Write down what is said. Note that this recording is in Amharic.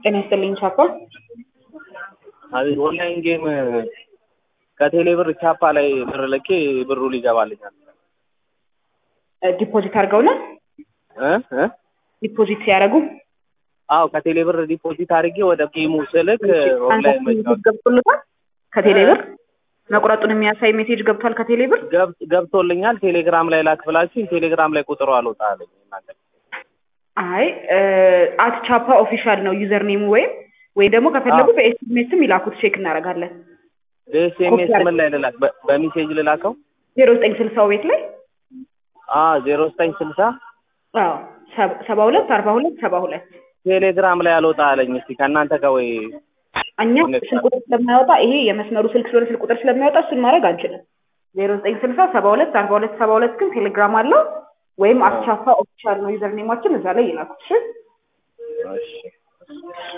ጤና ይስጥልኝ ቻፓ። አቤት ኦንላይን ጌም ከቴሌ ብር ቻፓ ላይ ብር ልኬ ብሩ ሊገባልኛል ዲፖዚት አድርገው ነው እ እ ዲፖዚት ሲያደርጉ አዎ ከቴሌ ብር ዲፖዚት አድርጌ ወደ ጌሙ ስልክ ኦንላይን መጫወት ገብቶልታል። ከቴሌ ብር መቁረጡን የሚያሳይ ሜሴጅ ገብቷል ከቴሌ ብር። ገብ- ገብቶልኛል። ቴሌግራም ላይ ላክ ብላችሁኝ ቴሌግራም ላይ ቁጥሩ አልወጣ አለኝ። እናንተ አይ አት ቻፓ ኦፊሻል ነው ዩዘር ኔሙ ወይም ወይ ደግሞ ከፈለጉ በኤስኤምኤስም ይላኩት ቼክ እናደርጋለን። በኤስኤምኤስ ምን ላይ ልላክ? በ- በሜሴጅ ልላከው? ዜሮ ዘጠኝ ስልሳው ቤት ላይ አዎ ዜሮ ዘጠኝ ስልሳ አዎ ሰባ- ሰባ ሁለት አርባ ሁለት ሰባ ሁለት ቴሌግራም ላይ አልወጣ አለኝ። እስቲ ከእናንተ ጋር ወይ እኛ ስልክ ቁጥር ስለማያወጣ ይሄ የመስመሩ ስልክ ስለሆነ ስልክ ቁጥር ስለማያወጣ እሱን ማድረግ አንችልም። ዜሮ ዘጠኝ ስልሳ ሰባ ሁለት አርባ ሁለት ሰባ ሁለት ግን ቴሌግራም አለው ወይም አቻፓ ኦፊሻል ነው ዩዘር ኔማችን እዛ ላይ ይላኩት። እሺ እሺ